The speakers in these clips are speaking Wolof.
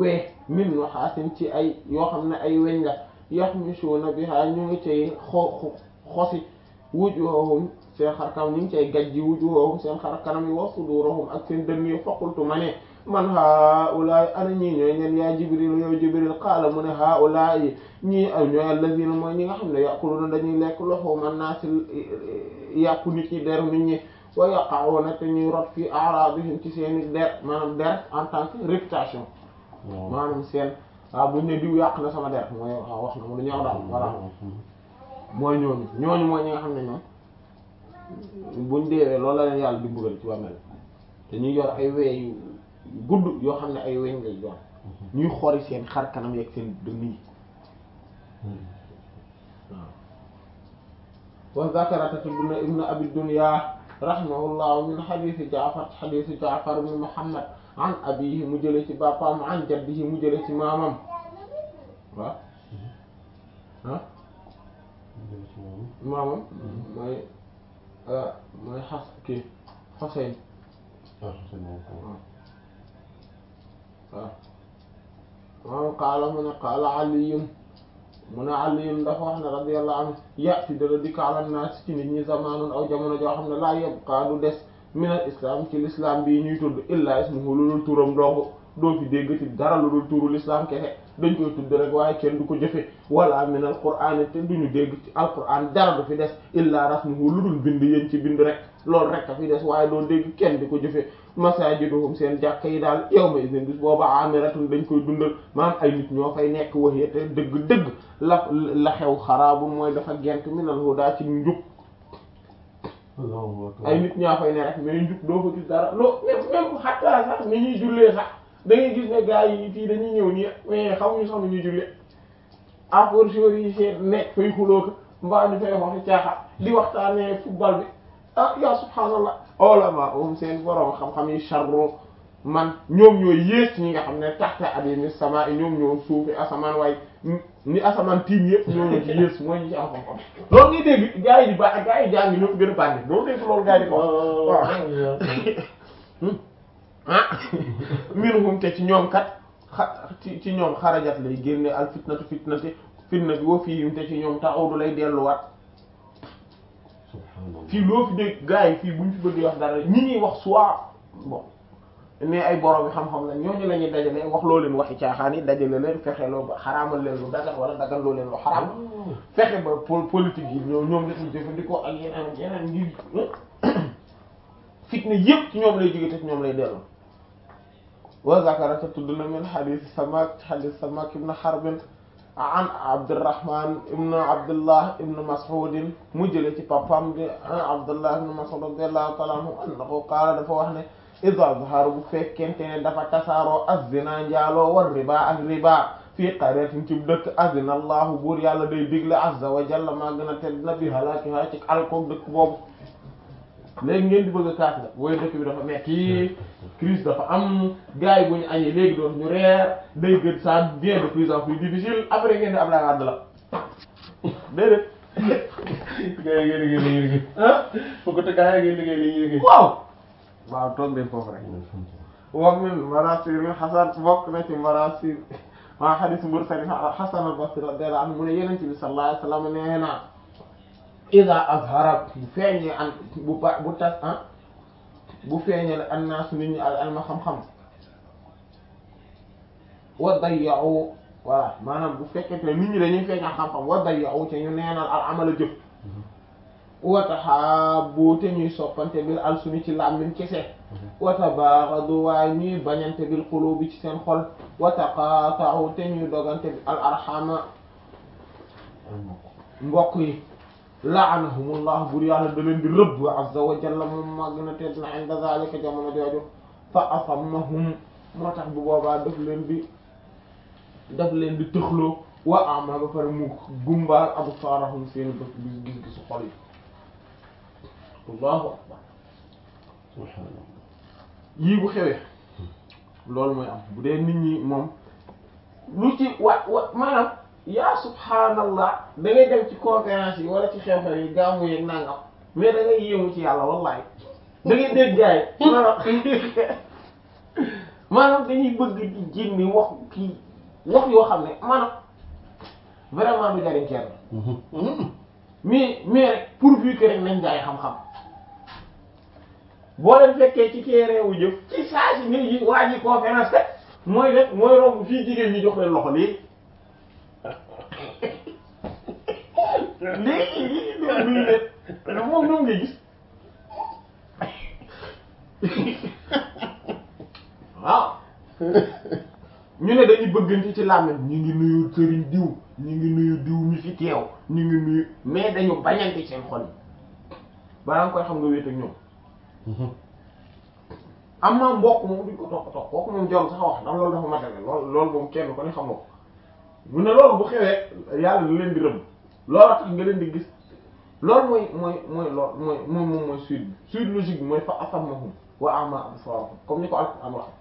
wee min no xaasin ci ay yoo xam ne ay weñ la yaxmisuuna biha ñu ngi cay xo xosi wujuhahum seen xar kanam ñu ngi cay gajji wujuhahum seen xar kanam yi wa sudurahum ak seen dënn yi faqultu ma ne man haulaay ana ñii ñooy ñen yaa jibril yow jibril qaala mu ne haulaay ñii ñooy allazina mooy ñi nga xam ne yaquluna dañuy lekk luhuma naasi yàpp nit ñi deru nit ñi wa yaqa'una te ñuy rot fi a'radihim ci seeni der maanaam der en tant que réputation maanaam seen waaw buñ ne diw yàq na sama der mooy waaw wax na mu lu ñaaw daal voilà mooy ñooñu ñooñu mooy ñi nga xam ne ñoom buñ deewee loolu la leen yàlla di mbugal ci bàmmeel te ñuy yor ay wee yu gudd yoo xam ne ay weñ lay doon ñuy xori seen xar kanam yeeg seen dënn yi waaw wa zakarata tudduna ibnu abi dunya rahimahullah min xadiisi jaafar xadiisi jaafar ibn muhammad an abihi mu jële ci bappam an jaddihi mu jële ci maamam waaw ah maamam mooy mooy xas kii Xuseyn waaw maamam qaala mu ne qaala aliyun mu ne aliyun dafa wax ne radiyallahu anhu yati dara dikk ala naas ci nit ñi zamaanun aw jamono joo xam ne laa yabqaa du des min al islam ci l'islam bii ñuy tudd illa ismuhu lu dul turam dong doo fi dégg ci dara lu dul turu l'islam kese dañ koy tudd rek waaye kenn du ko jëfe wala min al qur'an te duñu dégg ci al qur'an dara du fi des illa rasmuhu lu dul bind yéen ci bind rek loolu rek a fi des waaye doo dégg kenn di ko jëfe masajiduhum seen jàkka yi daal yawma idin bis booba amiratun dañ koy dundal maanaam ay nit ñoo fay nekk waxee te dëgg-dëgg la la xew xaraabu mooy dafa gent minal huda ci njub ay nit ñaa fay ne rek mais njub doo ko gis dara loo même même xataa sax ni ñuy jullee sax da ngay gis ne gars yi fii dañuy ñëw nii mais xamuñu sax ni ñuy jullee apporteurs yi seet nekk fay xuloo ko mbaa ñu fay waxi caaxa di waxtaanee football bi ah ya subhaanallah ulama um seen borom xam-xam yi charro man ñoom ñooy yées ñi nga xam ne taxta adimi sama i ñoom ñoo suufi asamaan waaye ni asamaan tiim yëpp ñoo ñoo ci yées mooy ñi ci am xam-xam loolu ngay dégg gars yi di ba gars yi jàng ñoo fi gën a bànne doo dégg loolu gars yi di ko wax waaw ah minhum te ci ñoom kat xa ci ci ñoom xarajat lay génne al fitnatu fitnati fitna bi wa fihim te ci ñoom ta'udu lay delluwaat fii loo fi dégg gars yi fii buñ fi bëgg wax dara ñi ñuy wax soit bon ne ay borom yi xam-xam la ñooñu la ñuy dajale wax loo leen waxi caaxaan yi dajale leen fexe loo ba xaraamal leen lu dagan wala dagan loo leen lu xaraam fexe ba politique yi ñoom ñoom la ñuy jëfandikoo ak yeneen ak yeneen ngir fitna yëpp ci ñoom lay jóge te ci ñoom lay dellu wa zakarata tudd na min hadith Samak hadith Samak ibn Harb an Abdurrahman ibn Abdullah ibn Mas'ud mu jële ci papam di Abdullah ibn Mas'ud radiyallahu ta'ala anhu annahu qaala dafa wax ne idha zahara bu fekkente ne dafa tasaaroo az-zina njaaloo war riba ak riba fii qaryatin ci dëkk azina allahu buur yàlla day digle azza wa jalla maa gën a tedd na bi halaakiha ci alkoog dëkk boobu léegi ngeen di bëgg a kaas la booy dëkk bi dafa metti crise dafa am gars yi bu ñu añee léegi doon ñu reer day gën ça devient de plus en plus difficile après ngeen di Abdoulaye Wade la déedéet. gars yi ngeen liggéey li ñuy liggéey. ah foog te gars yi ngeen liggéey li ñuy liggéey. waaw. waaw toog leen foofu rek. wax min marasir Hasan bokk na ci marasir waa hadith mursal Hasan al-Basri radiyallahu anhu mu ne Yonent bi sallallahu alayhi wa sallam nee na ida azhara bu feeñee an bu ba bu tas ah bu feeñee annaas nit ñi al alma xam-xam wa dayya'u voilà maanaam bu fekkente ne nit ñi dañuy feeñal xam-xam wa dayya'u te ñu neenal al amala jëf wa tahabbu te ñuy soppante bil alsuni ci làmmiñ kese wa tabaghadu waaye ñuy bañante bil qulubi ci seen xol wa taqata'u te ñuy dogante bi al arhama mbokk yi la'anahumullah bur yàlla da leen di rëbb azza wa jalla moom màgg na tedd na inda zalika jamono jooju fa asammahum moo tax bu boobaa daf leen di daf leen di tëxloo wa ama ba pare mu gumbaal absaarahum seen bët gis gis gisu xol yi allahu akbar subhaanallah yii bu xewee loolu mooy am bu dee nit ñi moom lu ci wa wa maanaam yaa subhaanallah da ngay dem ci conférence yi wala ci xew-xew yi gaamu yeeg nangam mais da ngay yéemu ci yàlla wallahi da ngay dégg gaay maanaam maanaam dañuy bëgg di génne wax kii wax yoo xam ne maanaam vraiment du jariñ kenn mais mais rek pourvu que rek nañ jaay xam-xam boo leen fekkee ci terrain wu jëf ci saa si ngay ji waa ji conférence kat mooy rek mooy romb fii jigéen ñi jox leen loxo léegi léegi léegi loolu luy leen moom ñoom ngay gis waaw ñu ne dañuy bëggante ci làmmiñ ñu ngi nuyu sëriñ diw ñu ngi nuyu diw mi fi teew ñu ngi nuyu mais dañu bañante seen xol yi balaa nga koy xam nga wéet ak ñoom am naa mbokk moom duñ ko toppatoo kooku moom joom sax wax ndax loolu dafa matale loolu loolu moom kenn ko ne xam nga ko mu ne loolu bu xewee yàlla da leen di rëbb loolu tax nga leen di gis loolu mooy mooy mooy loolu mooy moom moom mooy suite bi suite logique bi mooy fa asammahum wa ama absarahum comme ni ko Alxuraan wax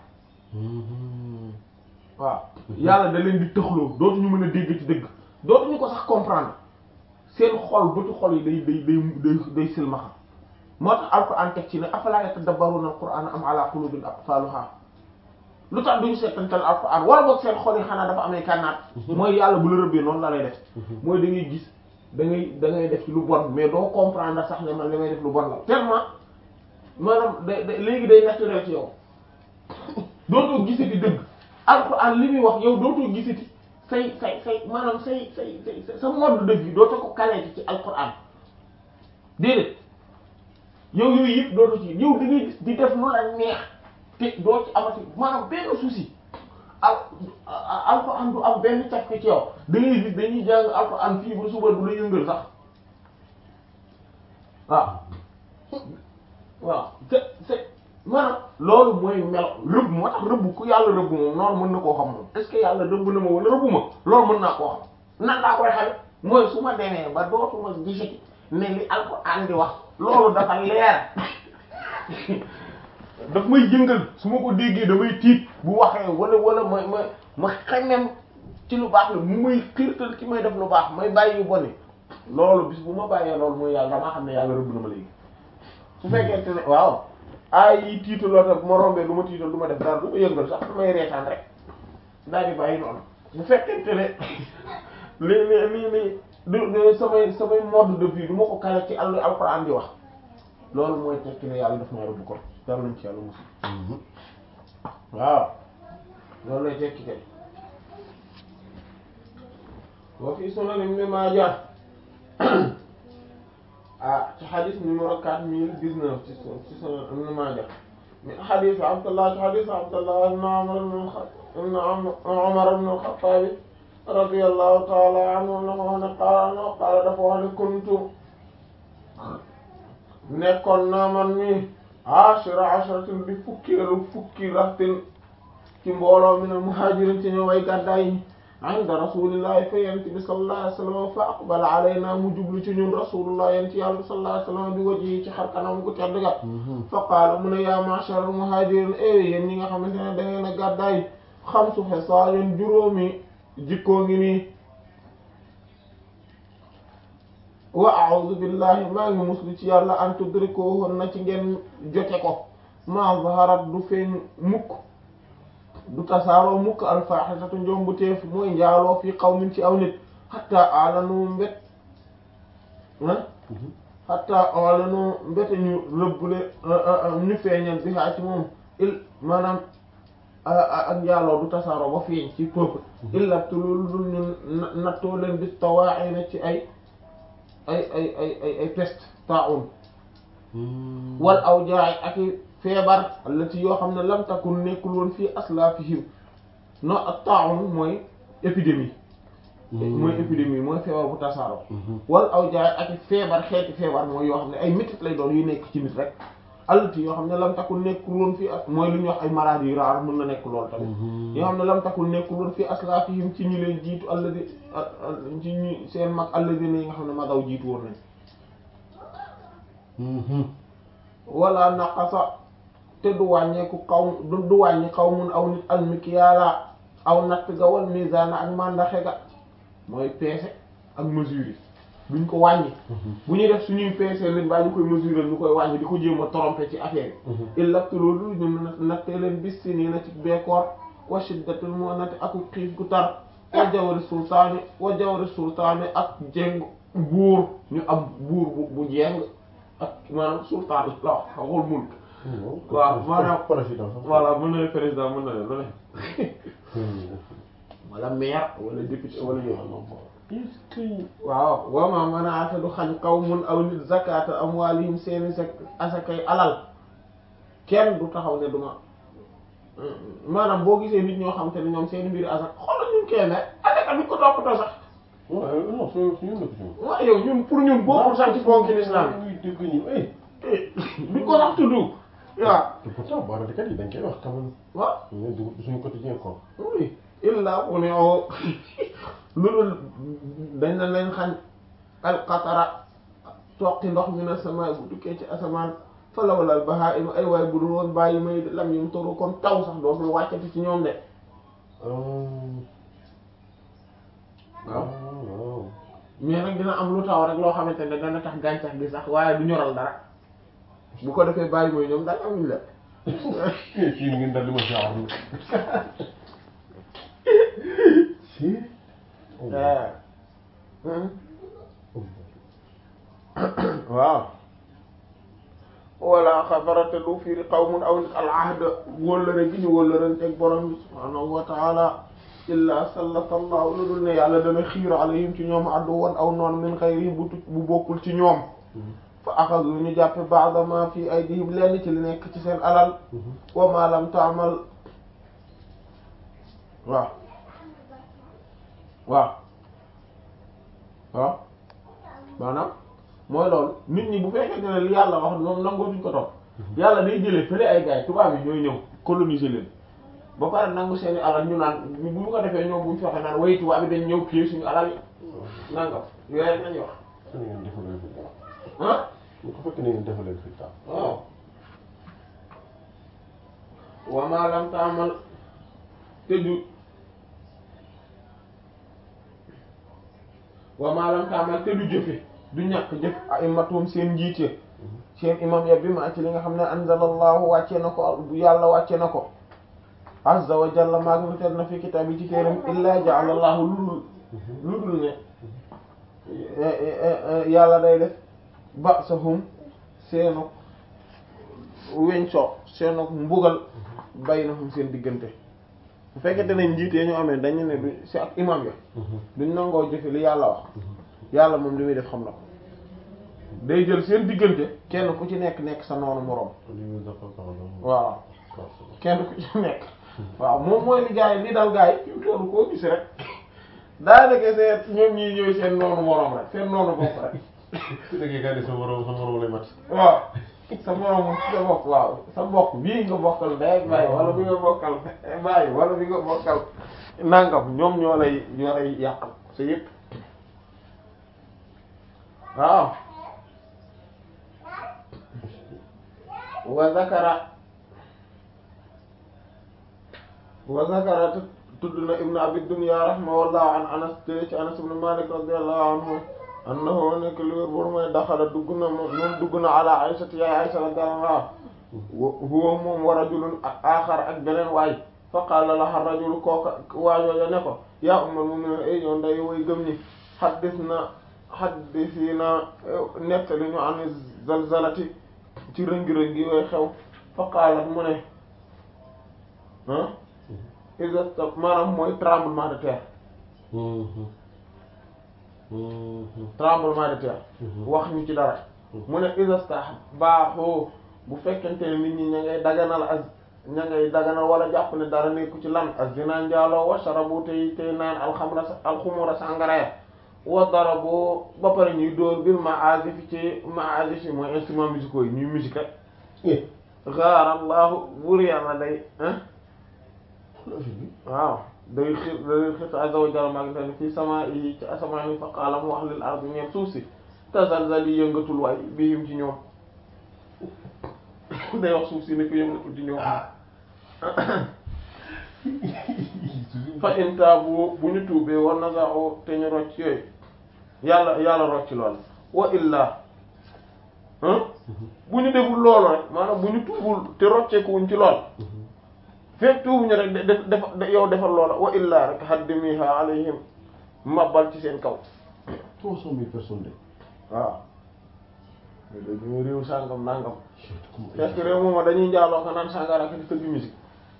waaw yàlla da leen di tëxloo dootuñu mën a dégg ci dëgg dootuñu ko sax comprendre seen xol bëtu xol yi day day day day day silmaxa moo tax alquran teg ci ne afala yatadabbaruna alquran am ala qulubin aqfaluha lu tax duñu seetantal alquran wala boog seen xol yi xanaa dafa amee kànnaat mooy yàlla bu la rëbbee noonu la lay def mooy da ngay gis da ngay da ngay def ci lu bon mais doo comprendre sax ne man li may def lu bon la tellement maanaam day day léegi day naturel ci yow dootoo gisati dëgg alquran li muy wax yow dootoo gisati say say say maanaam say say say sa mode de vie dootoo ko kaleeti ci alquran déedéet yow yooyu yëpp dootoo ci yow da ngay gis di def lu la neex te doo ci amati maanaam benn souci al alquran du am benn càkk ci yow da ngay gis dañuy jàng alquran fii ba suba du la yëngal sax waaw waaw te te maanaam loolu mooy melo rëbb moo tax rëbb ku yàlla rëbb moom noonu mën na koo xam moom est-ce que yàlla rëbb na ma wala rëbb ma loolu mën naa koo xam nan laa koy xame mooy su ma demee ba dootuma gisati ne li alxuraan di wax loolu dafa leer daf may jëngal su ma ko déggee damay tiit bu waxee wala wala ma ma ma xemem ci lu baax la mu may xiirtal ci may def lu baax may bàyyi yu boni loolu bis bu ma bàyyee loolu mooy yàlla damaa xam ne yàlla rëbb na ma léegi su fekkente ne waaw ay yi tiitaloo tam ma rombee du ma tiital du ma def dara du ma yëngal sax du may reetaan rek daal di bàyyi noonu bu fekkente ne li li li li du samay samay mode de vie du ma ko kale ci àll alxuraan di wax loolu mooy tekki ne yàlla daf may rëbb ko dara nañ ci yàlla musul waaw loolu lay tekki kay wa fi sunan ibn Majah ah ci xadis numéro quatre mille dix-neuf ci ci sunan ibn Majah min xadis Abdullah ci xadis Abdullah ibn Umar ibn Umar ibn al-Khattab radiyallahu ta'ala anhu na wax ne qaala qaala dafa wax ne kuntu nekkoon naa man mi ashira asharatin di fukkeelu fukki raxtin ci mbooloo min al-muhajirin ci ñu way gàddaay yi inda rasulillahi fa yent bi sallallahu alayhi wa sallam fa aqbala alayna mu jublu ci ñun rasulullah yent yàlla sallallahu alayhi wa sallam bi wajhi ci xar kanam gu tedd ga fa qaala mu ne ya ma'shar al-muhajirin e yéen ñi nga xamante ne da ngeen a gàddaay xamsu xisaalin juróomi jikkoo ngi nii wa a'udhu billahi maa ngi muslu ci yàlla an tudrikuhun na ci ngeen jote ko ma zaharat du feeñ mukk du tasaaroo mukk alfaxisatu njombu teef mooy njaaloo fi qawmin ci aw nit hatta alanu mbet ah hatta alanu mbete ñu rëbbule ñu feeñal bi haa ci moom il maanaam ak njaaloo du tasaaroo ba feeñ ci peuple illa tulul dul ñu nattoo leen bis tawaa'ina ci ay ay ay ay ay ay peste taa'un wal awjaa'i ak feebar allati yoo xam ne lam takun nekkul woon fii aslaafihim non ak taa'un mooy épidémie mooy épidémie mooy feebar bu tasaaroo wal awjaa'i ak feebar xeeti feebar mooy yoo xam ne ay métit lay doon yu nekk ci nit rek allati yoo xam ne lam takun nekkul woon fii mooy lu ñuy wax ay maladies yu raar mën na nekk loolu tamit yoo xam ne lam takun nekkul woon fii aslaafihim ci ñi leen jiitu alladi ci ñi seen mag alladi yi nga xam ne magaw jiitu woon nañ wala naqasa te du wàññeeku xaw du wàññi xaw mun aw nit almikiyaala aw natt ga wal misaana ak mandaxe ga mooy peese ak mesure yi duñ ko wàññi bu ñuy def suñuy peese leen baa ñu koy mesurer ñu koy wàññi di ko jéem a tromper ci affaire yi illabtu loolu ñu nattee leen bis si nii na ci beekoor wa shiddatul mu'nati ak xiif gu tar wa jawari sultaani wa jawari sultaani ak jéng buur ñu am buur bu bu jéng ak maanaam sultaan la wax waxul mulk waaw maanaam président sax. voilà mën na ne président mën na ne lu ne wala maire wala député wala yooyu est-ce que. waaw wama mën a ata du xañ kaw mun aw nit zakata amwalihim seeni zak asakay alal kenn du taxaw ne duma maanaam boo gisee nit ñoo xam te ne ñoom seeni mbiri asak xoolal ñun kenn asaka duñ ko toppatoo sax waaw non su su ñu nekk ci moom. waaw yow ñun pour ñun bokkul sax ci ponki l'islam muy dégg ñu eh. duñ ko sax tudd waaw te pourtant baarakat yi dañ koy wax quand même. waaw ñu ne du suñu quotidien quoi. oui illa bu ne oo lu dul dañ na leen xañ alqatara toqi ndox mi na sama bu tukkee ci asamaan falawlal bahaa'im ay waay bu dul woon bàyyi may lam yum toru kon taw sax dootul wàccati ci ñoom de waaw waaw. mais nag dina am lu taw rek loo xamante ne dana tax gàncax gi sax waaye du ñoral dara bu ko defee bàyyi mooy ñoom daal amuñ la kii ngeen dal li ma si wax. si. waaw wala xabarate lu fiiri qawmun aw nit al ahda wóllëre gi ñu wóllëranteeg borom bi subhaanahu wa taala illa sallata allahu lu dul ne yàlla dana xiir alayhim ci ñoom addu woon aw noon min xayrihim bu tu- bu bokkul ci ñoom fa axadu ñu jàppe ba'da ma fi aydihim lenn ci li nekk ci seen alal wa ma lam taamal waaw waaw waaw maanaam mooy loolu nit ñi bu fekkee ne li yàlla wax ñoom nangootuñ ko topp yàlla day jëlee fële ay gars yi tubaab yi ñooy ñëw coloniser leen ba pare nangu seeni alal ñu naan bu ñu ko defee ñoom bu ñu fexe naan way tubaab yi dañ ñëw kii suñu alal yi nangam yooyu rek nañu wax ni ngeen defalee fi dara. ah bu ko fekk ni ngeen defalee fi dara. waaw wa ma lam taamal te du wa ma lam taamal te du jëfe du ñàkk jëf ay matum seen njiite seen imam ya bi ma ci li nga xam ne anzalallahu wàcce na ko bu yàlla wàcce na ko azza wa jalla maag nu tel na fi kitaab yi ci téeram illa ja'alallahu lu dul lu dul ne yàlla day def ba'sahum seenu weñsoo seenu mbugal baynahum seen diggante bu fekkente ne njiit yi ñu amee dañu ne du si ak imam ya duñ nangoo jëfe li yàlla wax yàlla moom li muy def xam na ko day jël seen diggante kenn ku ci nekk nekk sa noonu moroom waaw kenn ku ci nekk waaw moom mooy li gars yi li dal gars yi fi mu toll koo gis rek daanaka seen ñoom ñii ñooy seen noonu moroom rek seen noonu bopp rek su nekkee gars yi sa morom sa morom lay mat. waaw sa moroom sa bopp waaw sa mbokk bii nga bokkal ndey ak baay wala bi nga bokkal baay wala bi nga bokkal nangam ñoom ñoo lay ñoo lay yàqal sa yëpp waaw wa zakara wa zakara tudd na ibnu abi dunya rahimahullah an anas jële ci anas ibnu malik radiyallahu anhu annahu nekk li wér bor mooy daxala dugg na moom moom dugg na ala aysati yaay aysa radiyallahu anha huwa moom wa rajulun axar ak beneen waay fa qaala laha rajul kooka waajooja ne ko yaa ummal mu'minin ay yow nday way gëm ñi xaddis na xaddisi na nettali ñu an zalzalati ci rëngi-rëngi yooyu xew fa qaalat mu ne ah isa maanaam mooy tremblement de terre tremblement de terre wax ñu ci dara mu ne isastah baaxoo bu fekkente ne nit ñi ña ngay daganal ak ña ngay daganal wala jàpp ne dara nekku ci lan ak zina njaaloo wa sharabu tey tey naan alxamra alxumura sàngara wa darabu ba pare ñuy dóor bil maazif ci maazif yi mooy instruments musicaux yi ñuy musique rek gaarallahu buur yàlla day ah waaw day xir day xir azza wa jalla maa ngi leen fi sama yi ci asamaan yi fa qaala mu wax lil ardi ñeen suuf si tazalzal yi yëngatul waay bihim ci ñoom day wax suuf si ne ko yëngatul ci ñoom fa in taabu bu ñu tuubee war na saxoo te ñu rocc yooyu yàlla yàlla rocc lool wa illa bu ñu deful loolu rek maanaam bu ñu tuubul te rocceekuwuñ ci lool fekk tuubuñu rek def def yow defal loola wa illa rek haddimiha alayhim mabal ci seen kaw trois cent mille personnes de waaw dañu réew sàngam nangam fekk réew mooma dañuy njaaloo ko naan sàngara ak di tëgg musique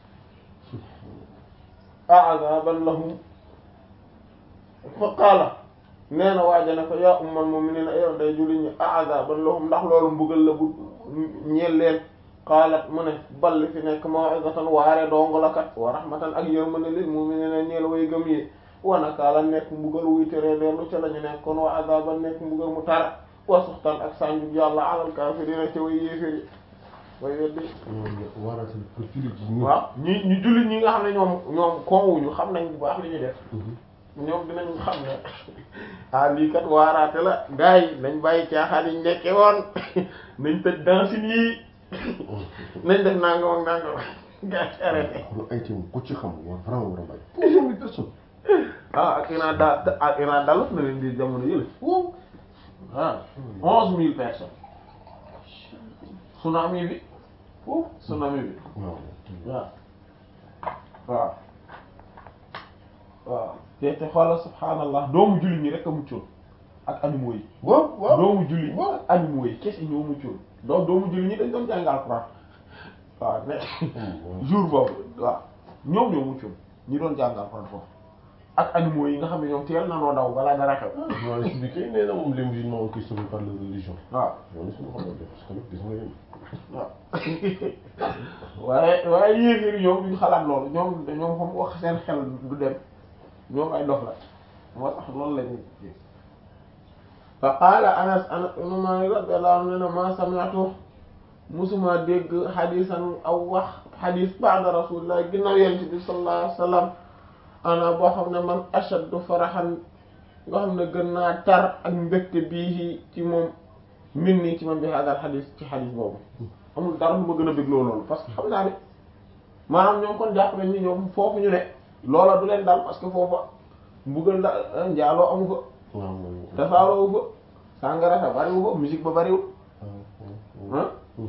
a'adaban lahum fa qaala nee na waaja ne ko yaa ummal mu'minina yow day julli ñi a'adaban lahum ndax loolu mbugal la bu ñeel leen qaalat mu ne balli fi nekk maw'izatan waare dong la kat wa rahmatan ak yërmande lil mu'minina ñeel way gëm yi wa nakaala nekk mbugal wuy tere leerlu ca la ñu nekkoon wa adaban nekk mbugal mu tar wa suxtan ak sànjub yàlla alal kaafiriina ca way yéeféri way weddi waaraate pour jullit yi waaw ñi ñu jullit ñi nga xam ne ñoom ñoom koowuñu xam nañ bu baax li ñu def ñoom dinañ xam ne ah lii kat waaraate la gars yi nañ bàyyi caaxaan yi ñu nekkee woon nañ tëj dansin yi nañ def nangam ak nangam gars yi arrêté lu ay teewul ku ci xam war vraiment war a bàyyi trois cent mille personnes ah ak Iran da ak Iran dalut na leen di jamono yële wow ah onze mille personnes tsunami bi foofu tsunami bi waaw waaw waaw waaw te te xoolal subhaanallah doomu jullit ñi rek a muccoon ak animaux yi waaw waaw doomu jullit ñi waaw ak animaux yi kese ñoo muccoon donc doomu jullit ñi dañ doon jàng alxuraan waaw mais jour boobu waaw ñoom ñoo muccoon ñi doon jàng alxuraan foofu ak animaux yi nga xam ne ñoom teel na noo daw balaa dara xew waaw expliqué nee na moom les musulmans ont été sauvés par leur religion waaw loolu suñu xamoon def parce que nag gis nga yéen waaw waaye waaye yéeféer yi ñoom duñ xalaat loolu ñoom ñoom xam wax seen xel du dem ñoom ay dof la moo tax loolu lañu fa qaala anas anas ibn Maalik radiyallahu anhu ne na ma sami'tu musuma dégg xadisan aw wax xadis ba'da rasulillah ginnaaw yonent bi sallallahu alayhi wa sallam ana boo xam ne man ashaddu faraxan nga xam ne gën naa tar ak mbégte bii ci moom min nii ci man bi hadal xadis ci xadis boobu amul dara lu ma gën a bégloo loolu parce que xam naa ne maanaam ñoom kon jàpp nañ ni ñoom foofu ñu ne loola du leen dal parce que foofa mbugal da njaaloo amu fa waaw tasaaroo wu fa sàngara sa bariwu fa musique ba bariwul ah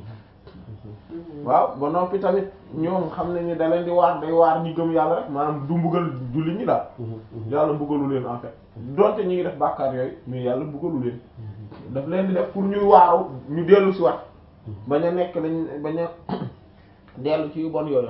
waaw ba noppi tamit ñoom xam nañ ni da leen di waar day waar ñi gëm yàlla rek maanaam du mbugal julli ñi daal yàlla mbugalu leen en fait donte ñi ngi def bàkkaar yooyu mais yàlla mbugalu leen daf leen di def pour ñuy waaru ñu dellu si wat bañ a nekk dañ bañ a dellu ci yu bon yooyu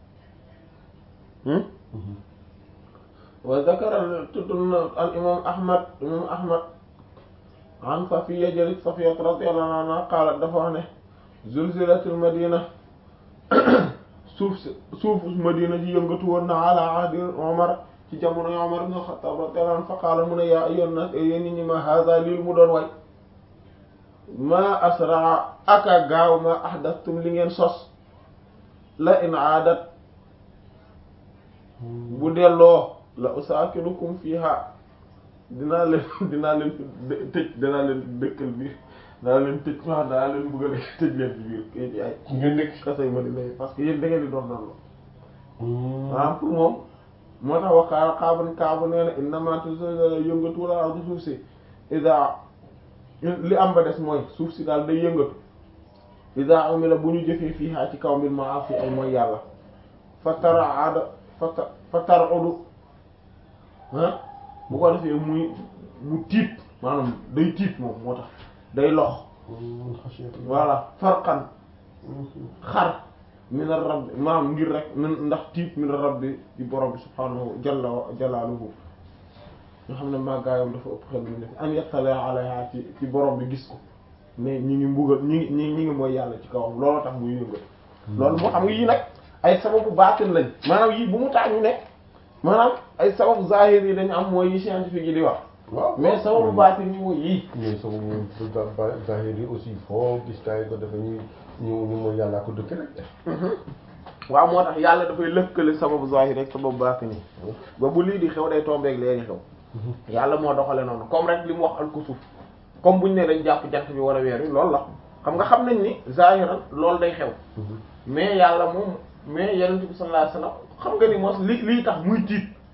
wa zakara tudd na al imam ahmad imam ahmad an safiya jëlit safiya radiyallahu anha qaalat dafa wax ne zulzilatul madina suuf si suufu madina ji yëngatu woon na ala ahdi omar ci jamono omar ibn khattab radiyallahu anhu fa qaala mu ne yaa ayyuhan nas yéen nit ñi ma hada lii mu doon way ma asraa aka gaaw ma ahdastum li ngeen sos la in aadat bu delloo la usaakinukum fiha dinaa leen dinaa leen tëj dinaa leen dëkkal biir dinaa leen tëj wax dinaa leen bëgg a tëj leen ci biir kii bi ay ngeen nekk kasay ma di lay parce que yéen da ngeen di doon doon maanaam pour moom moo tax waxaara xaaban kaabu nee na innama tuzilzilu yëngatu wala ardu suuf si ida li am ba des mooy suuf si daal day yëngatu ida umila bu ñu jëfee fii haa ci kaw mbir ma fi ay mooy yàlla fa tara aada fa ta fa tar odu ah bu ko defee muy mu tiit maanaam day tiit moom moo tax day lox voilà farqan xar min ar-rabb maanaam ngir rek min ndax tiit min ar-rabbi di borom bi subhaanahu jalla jalaaluhu nga xam ne màggaayam dafa ëpp xel mu def an yattala alayha ci ci borom bi gis ko ne ñi ngi mbugal ñi ngi ñi ñi ngi mooy yàlla ci kawam looloo tax muy yëngal loolu moo xam nga yii nag ay sababu baatin lañ maanaam yii bu mu tax ñu ne maanaam ay sababu zahir yi dañu am mooy yi scientifique yi di wax waaw mais sababu baatin yi mooy yii mais sama moom ba zahir yi aussi foo gis gars yi ko dafa ñu ñu ñu mooy yàllaa ko dëkk rek waaw moo tax yàlla dafay lëkkale sababu zahir rek sababu baatin yi ba bu lii di xew day tombeeg léegi xew yàlla moo doxale noonu comme rek li mu wax alkusuf comme buñ ne dañ jàpp jant bi war a weer wi loolu la xam nga xam nañ ni zahiran loolu day xew mais yàlla moom mais yonent bi sallallahu alayhi wasallam xam nga ni mos li lii tax muy tiit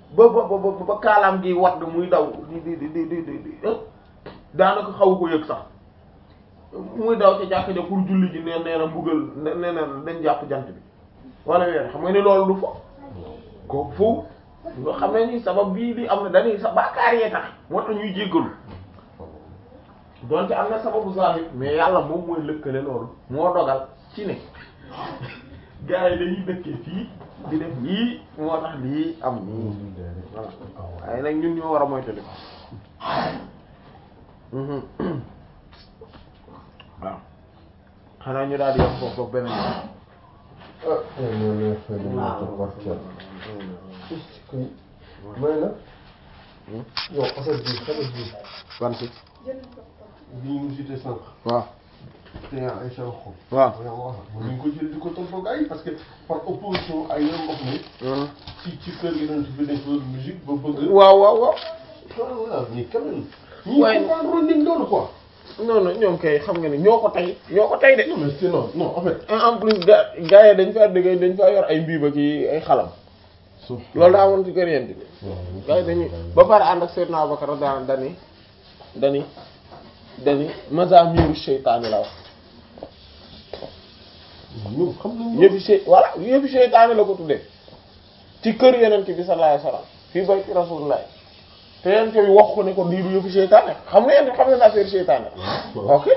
ba ba ba ba ba kaalaam gi wadd muy daw di di di di di di di daanaka xaw ko yëg sax muy daw ca jàkk ja pour julli ji nee nee na mbugal nee nee na dañ jàpp jant bi wala weer xam nga ni loolu du fo kooku foofu nga xam ne ni sabab bii di am na dañuy sa bàkkaar yee tax moo tax ñuy jéggalu donte am na sababu zahir mais yàlla moom mooy lëkkale loolu moo dogal ci ne gars yi dañuy dëkkee fii di def lii moo tax lii am nii voilà waaye nag ñun ñoo war a moytali waaw xanaa ñu daal di yem foofu foofu beneen ah non non fay na ma ko wax kenn may na yow affaire bi xale bi ban si bi ñu cité sànq waaw te yaa ay sànq waaw waaw waaw ñu ko jël di ko toppoo ay parce que par opposition ay yeneen mbokk mi ci ci kër gi doon fi def musique ba bëgg waaw waaw waaw voilà mais quand même ñi Ouais. comprendre nañ loolu quoi non non ñoom kay xam nga ne ñoo ko tey ñoo ko tey de non mais c'est non non en fait en plus ga gars yi dañ faa dëgg dañ faa yor ay mbiiba ki ay xalam sauf loolu daa amoon ci kër yent bi gars yi dañuy ba pare ànd ak Seydina Abubakar daan dani dani dani mazamiru seytaane la wax ñoom xam nañ yëfi sey voilà yëfi seytaane la ko tuddee ci kër yonent bi sallallahu alayhi wasallam fii bay ci rasulullah te yonent bi wax ko ne ko lii du yëfi seytaane xam nga yonent xam na ne affaire seytaane la ok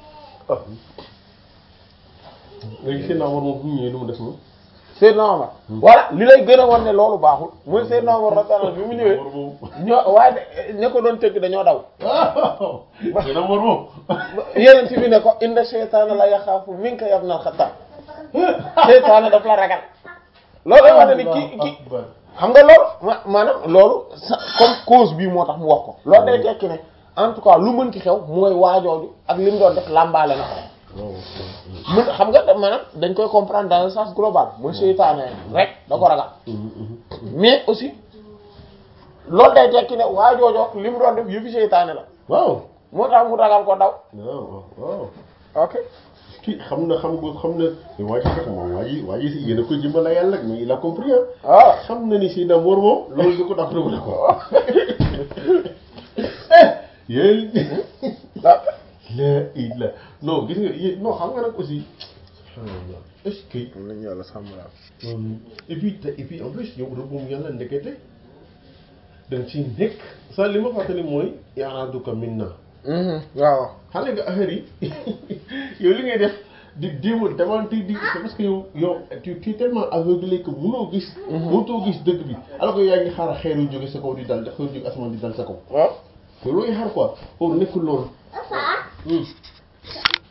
léegi seen naa war moom bu ñu ñëwee lu mu def moom Seydina Omar voilà li lay gën a wan ne loolu baaxul mooy Seydina Omar radiyallahu anhu bi mu ñëwee war moom ñoo waaye de ña ko doon tëgg dañoo daw seen war moom yonent bi ne ko inna seytaane la yaxaafu minka ya ibnal Xattaab seytaane daf la ragal loolu lay wane ni ki ki xam nga loolu ma maanaam loolu sa comme cause bii moo tax mu wax ko loolu day tekki ne en tout cas lu mën ci xew mooy waajooju ak li mu doon def làmbaale na ko mën xam nga da- maanaam dañ koy comprendre dans le sens global mooy seytaane rek da ko ragal mais aussi loolu day tekki ne waajooju ak li mu doon def yëfi seytaane la waaw moo tax mu ragal ko daw waaw waaw ok kii xam na xam nga xam na waa ji sax moom waa ji waa ji si yéen a ko jëmbal la yàlla mais il a compris ah waaw xam na ni si na mor moom loolu du ko daf dugg ko yéen la ila non gis nga yéen non xam nga nag aussi est-ce que am nañu yàlla sàmm daal et puis te et puis en plus yow rëbbum yàlla ndekete danga ci nekk sa li ma fàttali mooy yaaraaduka min na waaw xale nga affaire yi yow li ngay def di déma démentir di c'est parce que yow yow tu tu es tellement aveuglé que mënoo gis mënutoo gis dëgg bi alors que yaa ngi xaar xeer yu jóge sa kaw di dal xeer yu jóge asamaan di dal sa kaw waaw te looy xaar quoi pour nekkul loolu